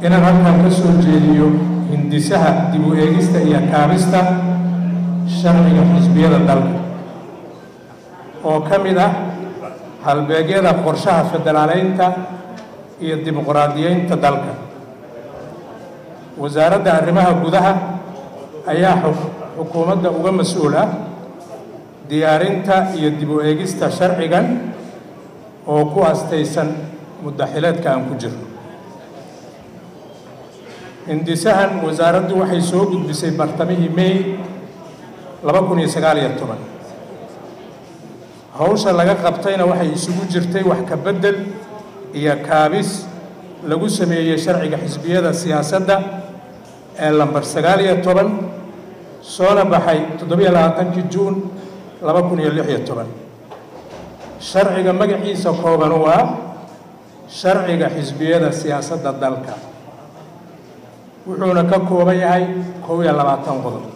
inaan halkan ka soo jeediyo hindisaha dib u eegista iyo kaabista sharciga xisbiyada dalka oo ka mid ah halbeegyada qorshaha federaaleynta iyo dimuqraadiyeynta dalka wasaaradda arrimaha gudaha ayaa xukuumadda uga mas-uul ah diyaarinta iyo dib u eegista sharcigan oo ku astaysan muddaxileedka aan ku jirno hindisahan wasaaraddu waxay soo gudbisay bartamihii may laba kun iyo sagaal iyo toban hawsha laga qabtayna waxay isugu jirtay wax ka beddel iyo kaabis lagu sameeyey sharciga xisbiyada siyaasadda ee lambar sagaal iyo toban soona baxay toddobiyo labaatankii juun laba kun iyo lix iyo toban sharciga magaciisa kooban waa sharciga xisbiyada siyaasadda dalka wuxuuna ka kooban yahay kow iyo labaatan qodob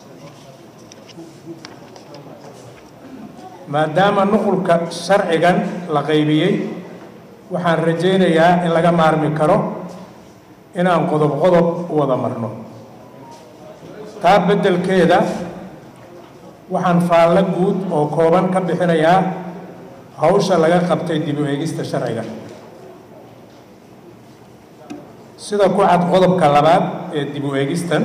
maadaama nuqulka sharcigan la qaybiyey waxaan rajaynayaa in laga maarmi karo inaan qodob qodob u wada marno taa beddelkeeda waxaan faallo guud oo kooban ka bixinayaa hawsha laga qabtay dib u eegista sharciga sida ku cad qodobka labaad ee dib u eegistan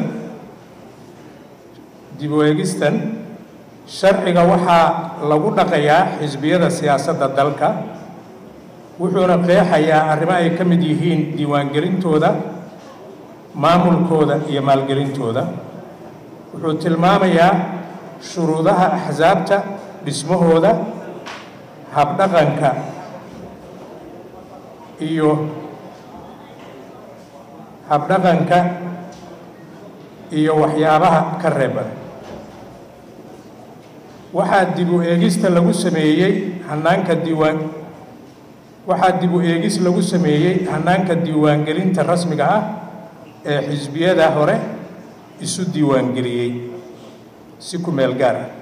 dib u eegistan sharciga waxaa lagu dhaqayaa xisbiyada siyaasadda dalka wuxuuna qeexayaa arrimo ay ka mid yihiin diiwaangelintooda maamulkooda iyo maalgelintooda wuxuu tilmaamayaa shuruudaha axsaabta dhismahooda habdhaqanka iyo habdhaqanka iyo waxyaabaha ka reeban waxaa dib u eegista lagu sameeyey hanaanka diiwaan waxaa dib u eegis lagu sameeyey hanaanka diiwaangelinta rasmiga ah ee xisbiyada hore isu diiwaangeliyey si ku meel gaar ah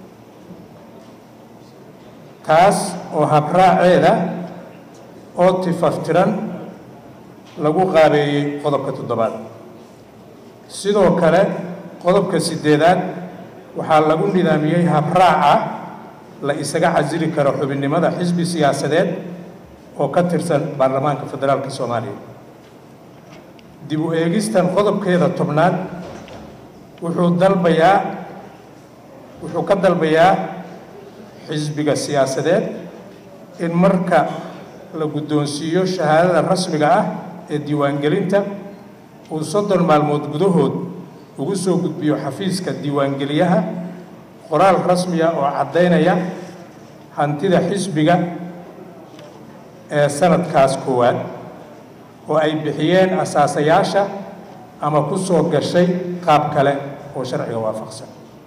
taas oo habraaceeda oo tifaftiran lagu qaabeeyey qodobka toddobaad sidoo kale qodobka siddeedaad waxaa lagu nidaamiyey habraaca la isaga casili karo xubinnimada xisbi siyaasadeed oo ka tirsan baarlamaanka federaalka soomaaliya dib u eegistan qodobkeeda tobnaad wuxuu dalbayaa wuxuu ka dalbayaa xisbiga siyaasadeed in marka la guddoonsiiyo shahaadada rasmiga ah ee diiwaangelinta uu soddon maalmood gudahood ugu soo gudbiyo xafiiska diiwaangeliyaha qoraal rasmiya oo caddaynaya hantida xisbiga ee sanadkaas koowaad oo ay bixiyeen asaasayaasha ama ku soo gashay qaab kale oo sharciga waafaqsan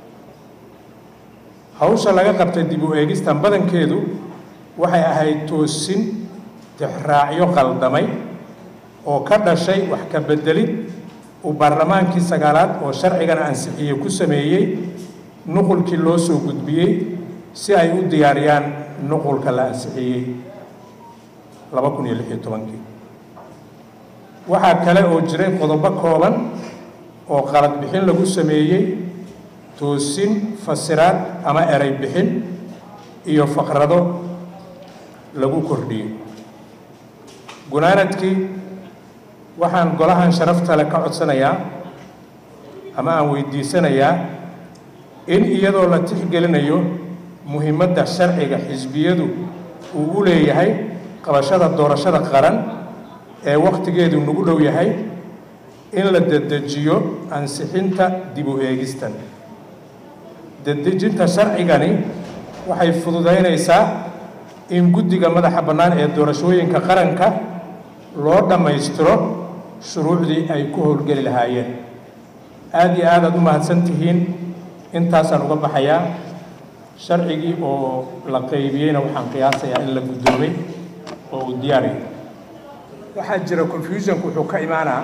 hawsha laga qabtay dib u eegistan badankeedu waxay ahayd toosin tixraacyo qaldamay oo ka dhashay wax ka beddelid uu baarlamaankii sagaalaad oo sharcigan ansixiyey ku sameeyey nuqulkii loo soo gudbiyey si ay u diyaariyaan nuqulka la ansixiyey laba kun iyo lix iyo tobankii waxaa kale oo jiray qodobo kooban oo qalad bixin lagu sameeyey toosin fasiraad ama eray bixin iyo faqrado lagu kordhiyey gunaanadkii waxaan golahan sharafta le ka codsanayaa ama aan weydiisanayaa in iyadoo la tixgelinayo muhiimadda sharciga xisbiyadu uu u leeyahay qabashada doorashada qaran ee wakhtigeedu nagu dhow yahay in la dedejiyo ansixinta dib u eegistan dedejinta sharcigani waxay fududaynaysaa in guddiga madaxa bannaan ee doorashooyinka qaranka loo dhammaystiro shuruucdii ay ku howlgeli lahaayeen aada iyo aad aad u mahadsan tihiin intaasaan uga baxayaa sharcigii oo la qaybiyeyna waxaan qiyaasayaa in la guddoomay oo uu diyaariyay waxaa jira confusionku wuxuu ka imaanaa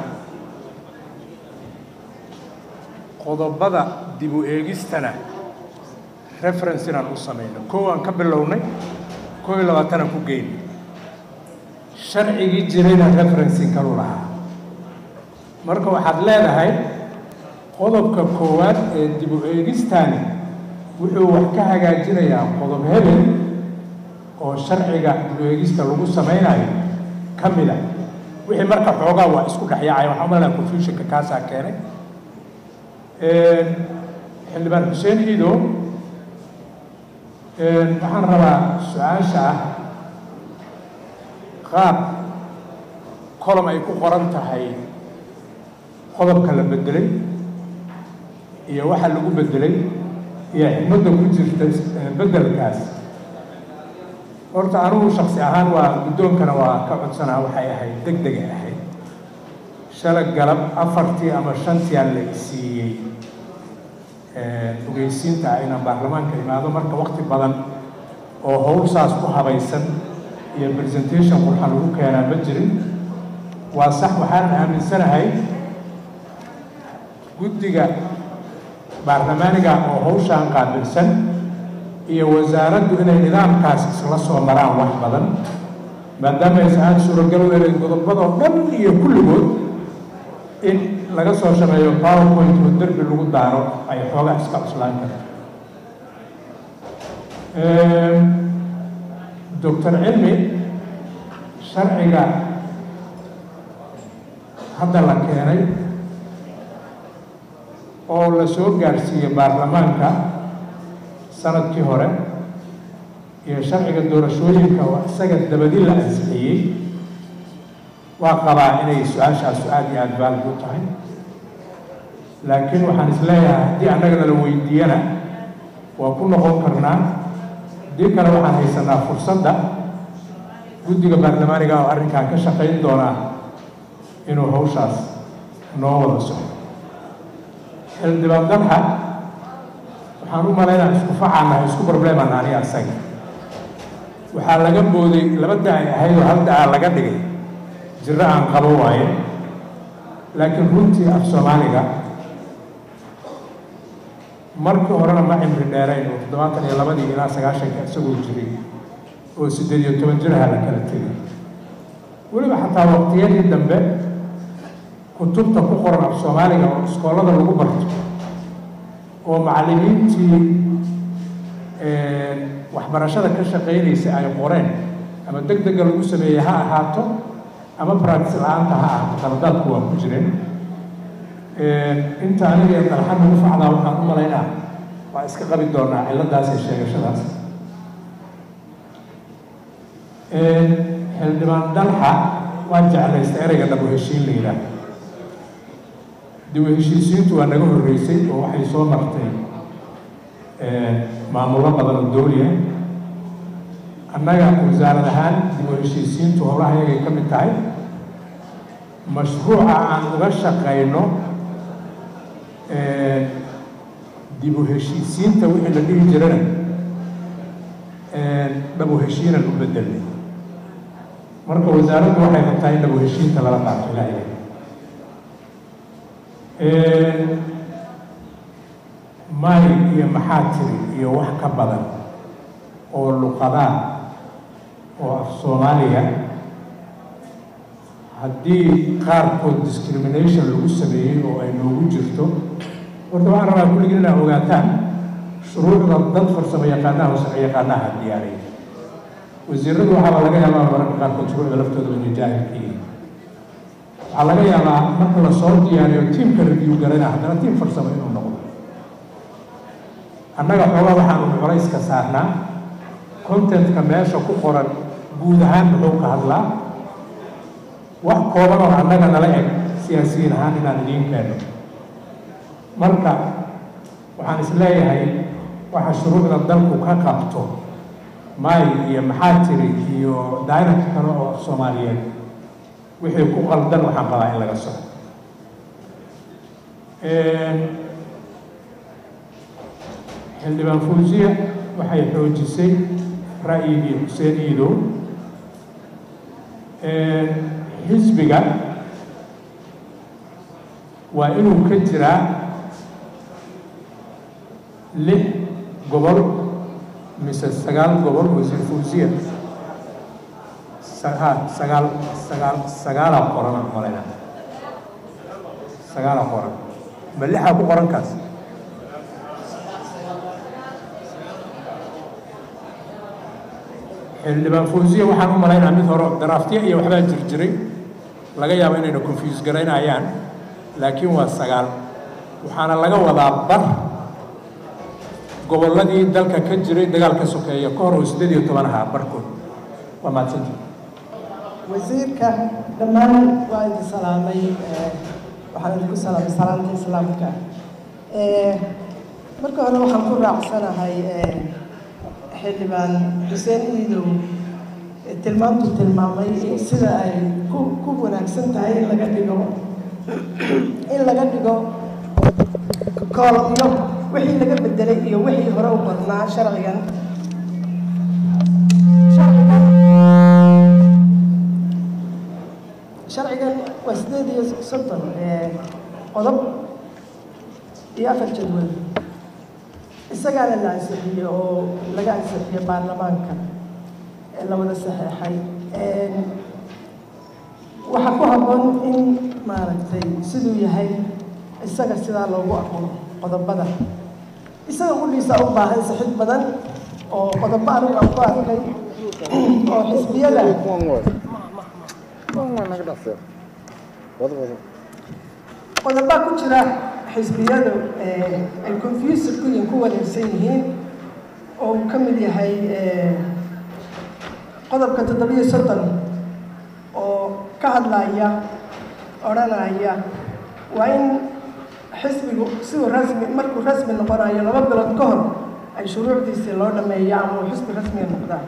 qodobada dib u eegistana reference inaan u samayno kow aan ka bilownay kow iyo labaatanaan ku geynay sharcigii jirayna referencing kalu lahaa marka waxaad leedahay qodobka koowaad ee dib u eegistani wuxuu wax ka hagaajinayaa qodob hebel oo sharciga dib u eegista lagu samaynayo ka mid a wixii marka xoogaa waa isku dhexyaacay waxaan umaleynaya confusionka kaasaa keenay xildhibaan xuseen iido waxaan rabaa su-aasha ah qaab colom ay ku qoran tahay qodobka la bedelay iyo waxa lagu bedelay iyo xikmadda ku jirta bedelkaas horta anugu shaksi ahaan waa guddoonkana waa ka codsanaa waxay ahayd deg degay ahayd shalay galab afartii ama shantiyaa la siiyey ogeysiinta ah inaan baarlamaanka imaado marka wakti badan oo howl saas ku habaysan iyo presentation qurxa lagu keenaa ma jirin waa sax waxaanan aaminsanahay guddiga baarlamaaniga oo hawshaan qaabilsan iyo wasaaraddu inay nidaamkaas isla soo maraan wax badan maadaama aysan aada suuragal u helay godobadoo dhan iyo kulligood in laga soo shameeyo powerpoint oo derbi lagu daaro ay xoogaa iska cuslaan karto doctor cilmi sharciga hadda la keenay oo la soo gaarsiiyey baarlamaanka sanadkii hore iyo sharciga doorashooyinka oo isaga dabadi la ansixiyey waa qabaa inay su-aashaasu aada iyo aada baalid u tahay laakiin waxaan isleeyahay haddii annagana la weydiiyana waa ku noqon karnaa haddii kale waxaan haysanaa fursadda guddiga baarlamaaniga oo arrinkan ka shaqayn doonaa inuu hawshaas noo wada soco xildhibaan dalxa waxaan u malaynaa isku facaanahay isku probleemaan aniga asaga waxaa laga booday laba da ay ahayd oo hal da-aa laga dhigay jiro aan qabo waaye laakiin runtii af soomaaliga markii horena ma cimri dheerayn oo toddobaatan iyo labadii ilaa sagaashanka isagoo jiray oo siddeed iyo toban jiraha la kala tegay weliba xataa waqtiyadii dambe kutubta ku qoran af soomaaliga oo iskoolada lagu barto oo macallimiintii waxbarashada ka shaqaynaysa ay qoreen ama deg dega lagu sameeyey ha ahaato ama practice la-aanta ha ahaato qaladaadku waa ku jireen inta aniga ee dalxan ugu facdaa waxaan u malaynaa waa iska qabi doonaa cilladaas iyo sheegashadaas xildhibaan dalxa waa jeclaysta ereyga dhabu heshiin la yidhaah dib u heshiisiintu waa naga horreysay oo waxay soo martay maamullo badan oo dowliya annaga wasaarad ahaan dib u heshiisiintu howlaha yagay ka mid tahay mashruuca aan uga shaqayno dib u heshiisiinta wixii la dhihi jirana dhabu heshiinan u bedelnay marka wasaaraddu waxay rabtaa in dhabu heshiinta lala qaato ilaahay may iyo maxaa tiri iyo wax ka badan oo luqadaa oo af soomaaliya haddii qaarkood discrimination lagu sameeyey oo ay noogu jirto horta waxaan rabaa kulligin inaad ogaataan shuruucda dad farsamo yaqaanaha oo sharci yaqaanaha diyaariyay wasiiradu waxaaba laga yaabaa mararka qaarkood shuruucda laftooda inay jaahilka yihiin waxaa laga yaabaa marka lasoo diyaariyo tiimka review garana haddana tiim farsamo inuu noqdo annaga xoogaa waxaanu culayska saarnaa contentka meesha ku qoran guud ahaan muxuu ka hadlaa wax kooban oo annaga nala eg siyaasiyiin ahaan inaan idiin keeno marka waxaan isleeyahay waxa shuruucda dalku ka qabto may iyo maxaa tiri iyo daynaka kale oo soomaaliyeed wixii ku qaldan waxaan qabaa in laga soco xildhibaan fuusiya waxay xoojisay ra'yigii xuseen iidow xisbiga waa inuu ka jiraa lix gobol mise sagaal gobol wasiir fuusiya ha sagaal sagaal sagaalaa qoran malayna sagaala qoran ma lixaa ku qoran kaas xildhibaan fawsiya waxaan u malaynaa mid hore daraaftiya iyo waxbaa jir jiray laga yaabo inayna confuse garaynayaan laakiin waa sagaal waxaana laga wadaa bar gobolladii dalka ka jiray dagaalka sokeeya ka hor oo siddeed iyo toban ahaa barkood waa mahadsantii wasiirka dhammaan waa idin salaamay waxaan idinku salaamay salaamta islaamka marka hore waxaan ku raacsanahay xildhibaan xuseen iidow tilmaamtu tilmaamay in sida ay ku ku wanaagsan tahay in laga dhigo in laga dhigo koolomyo wixii laga bedelay iyo wixii hore u badnaa sharcigan sharcigan waa sideed iyo soddon qodob iyo afar jadwal isagaana la ansixiyey oo laga ansixiyey baarlamaanka ee la wada saxeexay waxaa ku habboon in maaragtay siduu yahay isaga sidaa loogu aqoon qodobada isaga qudhiisa u baahan sixid badan oo qodobo anigu aan ku arkay oo xisbiyada qodobaa ku jira xisbiyadu ay confused ku yihiin ku wareegsan yihiin oo uu ka mid yahay qodobka toddobiyo soddon oo ka hadlaya odhanaya waa in xisbigu siduu rasmi markuu rasmi noqonayo laba bilood ka hor ay shuruucdiisii loo dhameeyo ama uu xisbi rasmiga noqdaan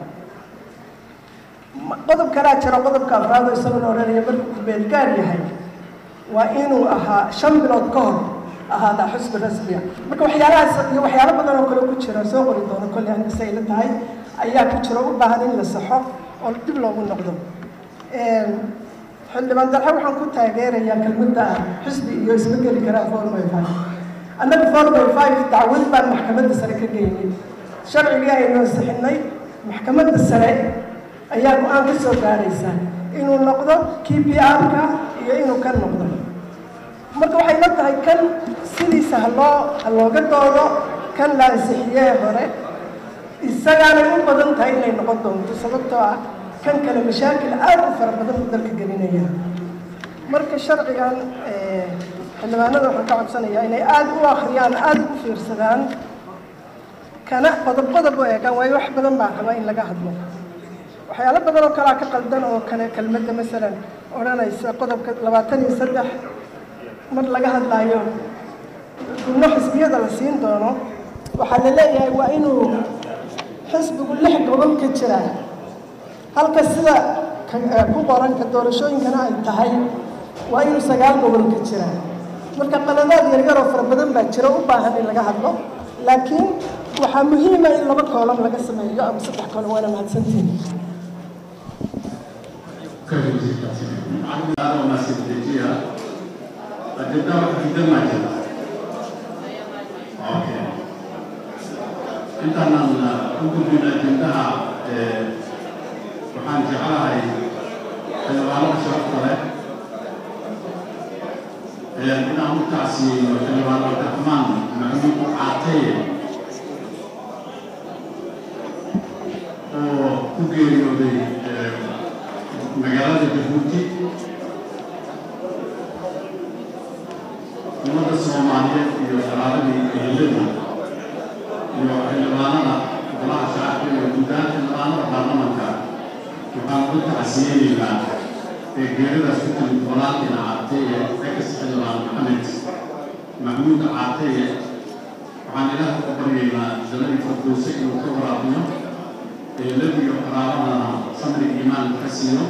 qodob kalaa jiro qodobka afraad oo isaguna odhanaya markuu beelgaar yahay waa inuu ahaa shan bilood ka hor ahaadaa xusbi rasmiga marka waxyaalahaas iyo waxyaalo badan oo kale ku jira soo qori doono kolley aniga say la tahay ayaa ku jira u baahan in la saxo oo dib loogu noqdo xildhibaan darxe waxaan ku taageerayaa kelmadda ah xisbi iyo isma geli karaa four by five annaga four by five dacwad baan maxkamadda sare ka geynay sharcigii aynu ansixinay maxkamadda sare ayaa go-aan ka soo gaaraysa inuu noqdo kii p r-ka iyo inuu ka noqdo marka waxay la tahay kan sidiisa haloo ha looga doodo kan la ansixiyee hore isagaanay u badan tahay inay noqon doonto sababtoo ah kan kale mashaakil aad u fara badan u dalka gelinaya marka sharcigan xildhibaanada waxaan ka codsanayaa inay aada u akhriyaan aada u fiirsadaan kana qodob qodob u eegaan waayo wax badan baa rabaa in laga hadlo waxyaalo badan oo kalea ka qaldan oo kale kelmadda masalan odhanaysa qodobka labaatan iyo saddex mar laga hadlaayo gubno xisbiyada la siin doono waxaa la leeyahay waa inuu xisbigu lix gobol ka jiraa halka sida ku qoranka doorashooyinkana ay tahay waa inuu sagaal gobol ka jiraa marka qaladaad yaryaroo fara badan baa jira u baahan in laga hadlo laakiin waxaa muhiima in laba koolam laga sameeyo ama saddex koolam waana mahadsantihin intaanaan u gudbin ajendaha waxaan jeclahay xildhibaanada sharafta leh inaan u tacsiyeeyo xildhibaan cabdiraxmaan maxamuud caateye oo ku geeriyooday magaalada jabuuti ummadda soomaaliyeed iyo salaaladii ehelada iyo xildhibaanada golaha shacabka iyo guddaan xildhibaanada baarlamanka waxaan uga tacsiyeynaynaa ee geeridaas ku timid walaalkiina caateye ex xildhibaan maxamed maxmuud caateye waxaan ilaah uga baryaynaa jannadii firdowse inuu ka waraabiyo eelad iyo qaraabadana samri iimaan ka siiyo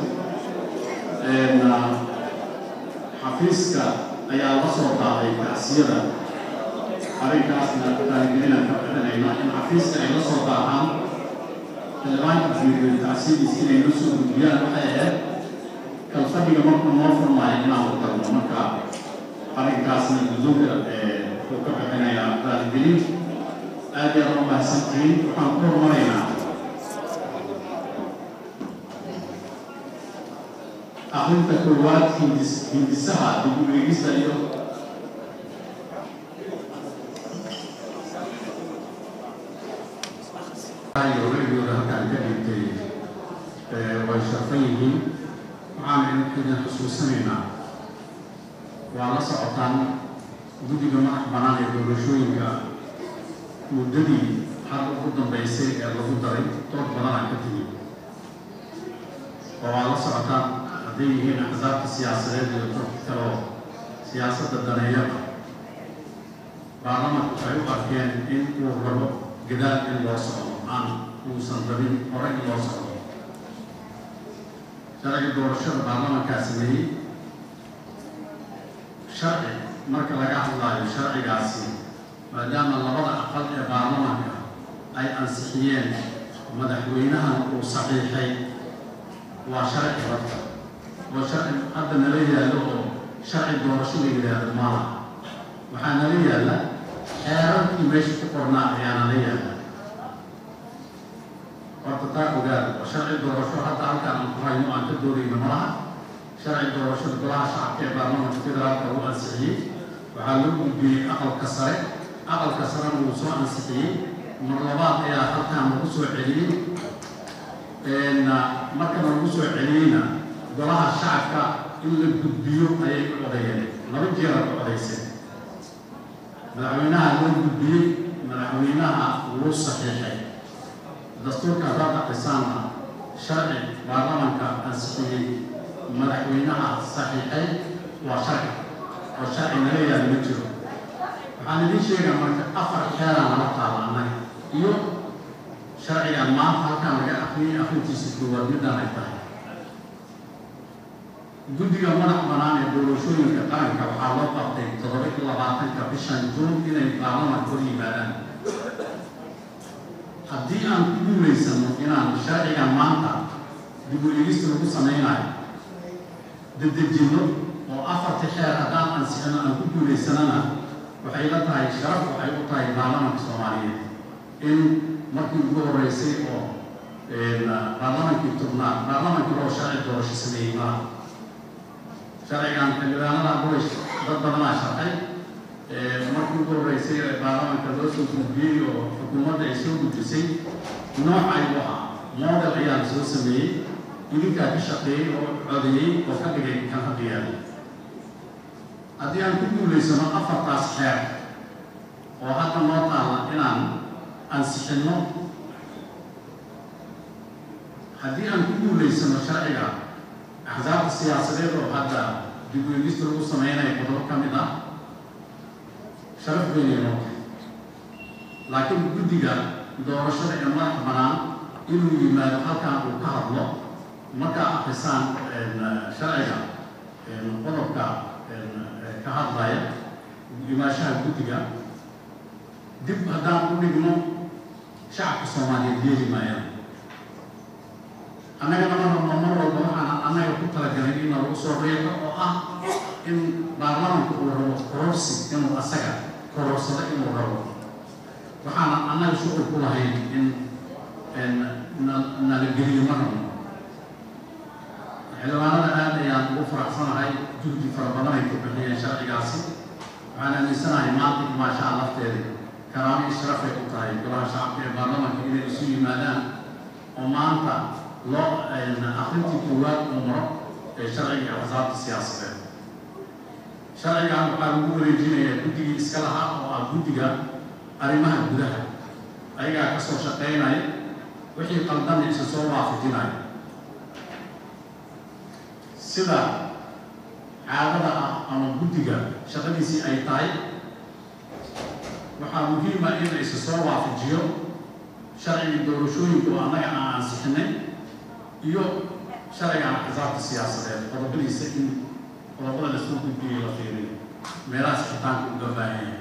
xafiiska ayaa la soo qaaday tacsiyada arrinkaasna taaligelinaan ka bixinayna in xafiiska ay la soo qaataan xildhibaanka fiiriyo tacsiyadiis inay la soo gudbiyaan waxay ahayd kalfadhiga markuu noo furmaayo inaan ku tagno marka arrinkaasna gudooga uu ka bixinayaa taaligelin aad iyo aad u mahadsantihiin waxaan ku horumaraynaa akrinta koowaad hindis hindisaha dib u eegista iyo ogaygooda halkaan ka dhigtay way sharfan yihiin waxaana idin xusuusanaynaa waa la socotaan guddiga madax bannaan ee doorashooyinka muddadii hadda ugu dambaysay ee lagu daray dood badanaa ka timi oo waa la socotaan hadday yihiin axsaabta siyaasadeed iyo dadka kaloo siyaasadda daneeyada baarlamanku waxay u arkeen in uu rabo gadaal in loo socdo aan uusan rabin hore in loo socdo sharciga doorashada baarlamankaa sameeyey sharci marka laga hadlaayo sharcigaasi maadaama labada aqal ee baarlamanka ay ansixiyeen madaxweynahan uu saxiixay waa sharci rabta oo sharci hadda nala yaallo oo sharci doorasho la yidhaahdo maaha waxaa nala yaalla xeerarkii meesha ku qornaa ayaa nala yaalla horta taa ogaada oo sharci doorasho hadda halkaan aan ku hayno aan ka doodayno malaha sharci doorashada golaha shacabka ee baarlamanka federaalka uu ansixiyey waxaa loo gudbiyey aqalka sare aqalka sarena wuu soo ansixiyey mar labaad ayaa halkaan lagu soo celiyey markana lagu soo celiyeyna golaha shacabka in la gudbiyo ayay u codayeen laba jeera ku codayseen madaxweynaha loo gudbiyey madaxweynaha wuu saxiixay dastuurka haddaad aqisaana sharci baarlamanka ansixiyey madaxweynaha saxiixay waa sharci oo sharci naga yaal ma jiro waxaan idiin sheegaa marka afar xeeraan nala taala annaga iyo sharcigan maanta halkaan laga akriyay akrintiisa koowaad midaan ay tahay guddiga madax bannaan ee doorashooyinka qaranka waxaa loo qabtay toddoba iyo labaatanka bishan juun inay baarlamanka hor yimaadaan haddii aan ku guulaysano inaan sharcigan maanta dib u eegista lagu samaynayo dedejinno oo afarta xeer haddaan ansixino aan ku guulaysanana waxay la tahay sharaf waxay u tahay baarlamanka soomaaliyeed in markii ugu horeysay oo baarlamankii tobnaad baarlamankii oo sharci doorasho sameeyey maaha sharcigan xildhibaanada bulish dad badanaa sharxay markii ugu horeysay ee baarlamanka loo soo gudbiyey oo xukuumadda ay soo gudbisay nooc ayuu ahaa model ayaa la soo sameeyey idinkaa ka shaqeeyey oo codeeyey oo ka dhigay kan hadda yaala haddii aan ku guulaysano afartaas xeer oo hadda noo taalla inaan ansixinno haddii aan ku guulaysano sharciga axsaabta siyaasadeed oo hadda dib u eegista lagu sameynayo qodobo ka mid ah sharaf weynay noo tahay laakiin guddiga doorashada ee madax bannaan inuu yimaado halkaan uu ka hadlo markaa akrisaan sharciga qodobka ka hadlaya imaashaha guddiga dib haddaan u dhigno shacabka soomaaliyeed yeeli maayaan annaga nama rabno mar walba waxaan annaga ku talagalay in lagu soo reebo oo ah in baarlamanka uu rabo kororsi inuu asaga kororsado inuu rabo waxaana annaga shuqul ku lahayn in nala geliyo ma rabno xildhibaanada aad ayaan ugu faraxsanahay juhdi fara badan ay ku bixiyeen sharcigaasi waxaan aaminsanahay maanta imaashaha lafteeda karaamo ishrafay u tahay golaha shacabka ee baarlamanka inay isu yimaadaan oo maanta loo akrintii koowaad uu maro ee sharciga axsaabta siyaasadeed sharcigan waxaa lagu wareejinayaa guddigii iska lahaa oo ah guddiga arrimaha gudaha ayagaa ka soo shaqeynaya wixii qaldan isa soo waafajinaya sida caadada ah ama guddiga shaqadiisii ay tahay waxaa muhiima in isa soo waafajiyo sharcigii doorashooyinka oo annaga aan ansixinay iyo sharcigan axsaabta siyaasadeed qodobadiisa in qodobada lasoo gudbiyay la fiiriyo meelahaas xitaanka uga baahan yahay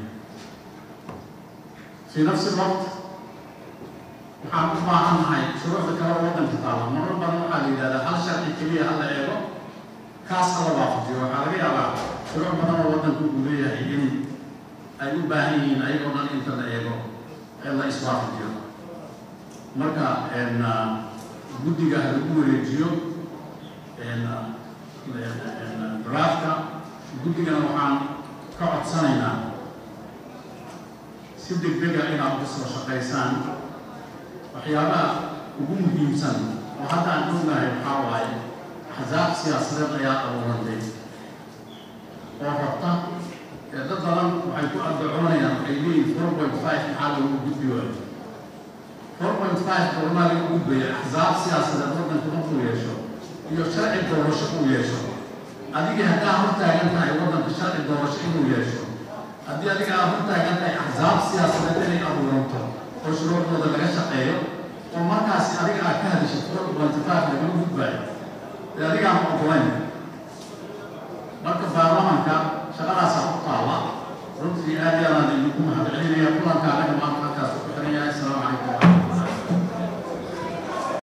fii nafsi lwaqt waxaan u baahannahay shuruucda kale oo waddanka taala marar badan waxaa la yidhahdaa hal sharci keliya hala eego kaas hala waafajiyo waxaa laga yaabaa shuruuc badan oo waddanka uu leeyahay in ay u baahan yihiin ayagoo dhan inta la eego ee la iswaafajiyo marka guddiga ha lagu wareejiyo draafka guddigana waxaan ka codsanaynaa si deg dega inaad uga soo shaqaysaan waxyaabaha ugu muhiimsan oo hadda aan ognahay waxaa waaye axsaab siyaasadeed ayaa abuurantay oo rabta ee dad badan waxay ku addacoonayaan waxay leeyihin four point five maxaa lagu gudbi waayo four point five goormaa lagu gudbaya axsaab siyaasadeed waddanka markuu yeesho iyo sharci doorasho uu yeesho adigii haddaa hortaagan tahay waddanka sharci doorasho inuu yeesho haddii adiga aad hortaagan tahay axsaab siyaasadeed inay abuuranto oo shuruucdooda laga shaqeeyo oo markaasi adiga aad ka hadishid four point five lagala gudbaayo dee adigaan ogolayn marka baarlamanka shaqadaasaa ku taalla runtii aad iyo aad aan idinku mahadcelinaya kulanka anaga maanta halkaas ku xiran yahay asalaamu calaykum